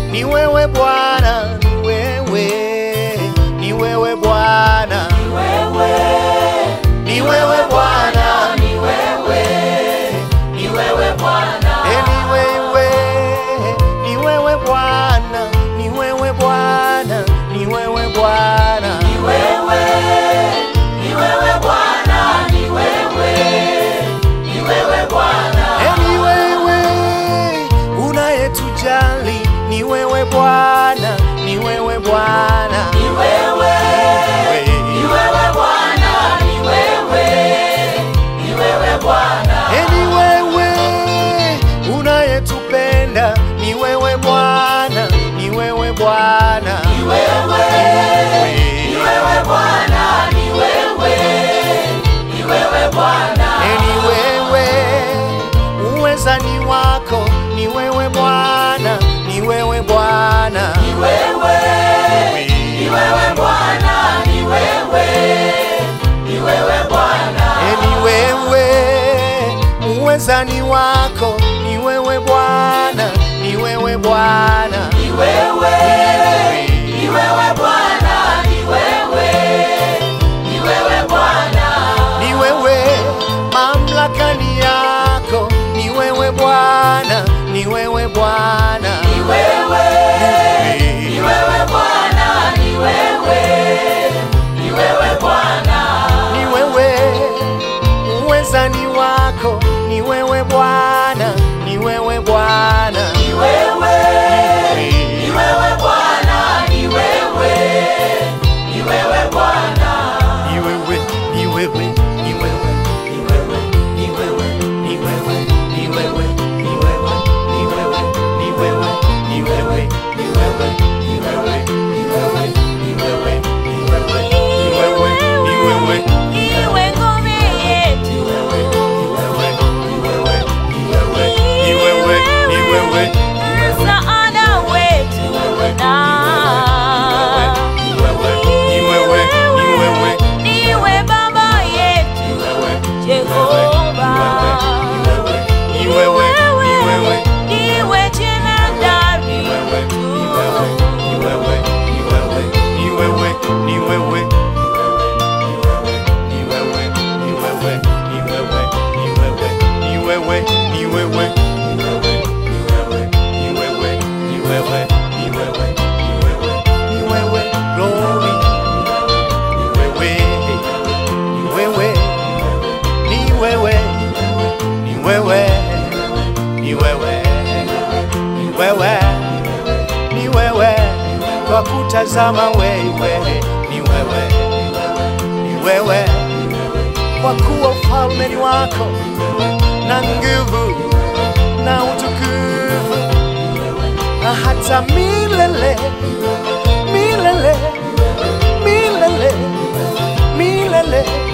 ni wewe Bwana, ni wewe, ni wewe Bwana, ni wewe Bwana, ni wewe, ni wewe Bwana, Eh, ni wewe, ni wewe Bwana, ni wewe Bwana, ni wewe Bwana, ni wewe, ni wewe Bwana, ni wewe, ni wewe Bwana, Eh, ni wewe unayetujali, ni wewe Bwana, ni wewe Bwana, ni wewe, ni wewe Bwana, ni wewe, ni wewe Bwana, Eh, ni wewe unayetupenda, ni wewe Bwana, ni wewe Bwana, ni wewe, ni wewe Bwana, ni wewe, ni wewe Bwana, Eh, ni wewe uwezani wako, ni wewe Bwana, ni wewe Bwana, ni wewe, ni wewe Bwana, ni wewe, ni wewe Bwana, Eh, ni wewe uwezani wako, ni wewe Bwana, ni wewe Bwana, ni wewe, ni wewe Bwana, ni wewe, ni wewe Bwana, ni wewe mamlaka ni yako, ni wewe Bwana, ni wewe Bwana, ni wewe, ni wewe Bwana, ni wewe, ni wewe Bwana, ni wewe uwezani wako, ni wewe Bwana, ni wewe Bwana, ni wewe, ni wewe Bwana, ni wewe, ni wewe Bwana, ni wewe, ni wewe, ni wewe, ni wewe, ni wewe, ni wewe, ni wewe, ni wewe, ni wewe, ni wewe, ni wewe, ni wewe, ni wewe, ni wewe, ni wewe, ni wewe, ni wewe, ni wewe, Iwe ngome yetu, ni wewe, ni wewe, msaada wetu Bwana. ni wewe, ni wewe, Iwe baba yetu Jehova. ni wewe, ni wewe, Iwe jemadari wetu. ni wewe, ni wewe, ni wewe, ni wewe, ni wewe, ni wewe, ni wewe, ni wewe, ni wewe, ni wewe, glory, ni wewe, ni wewe, ni wewe, ni wewe, ni wewe, ni wewe, ni wewe, kwa kutazama wewe, ni wewe, ni wewe, kwa kuwa ufalme ni wako na nguvu na utukufu na hata milele milele milele milele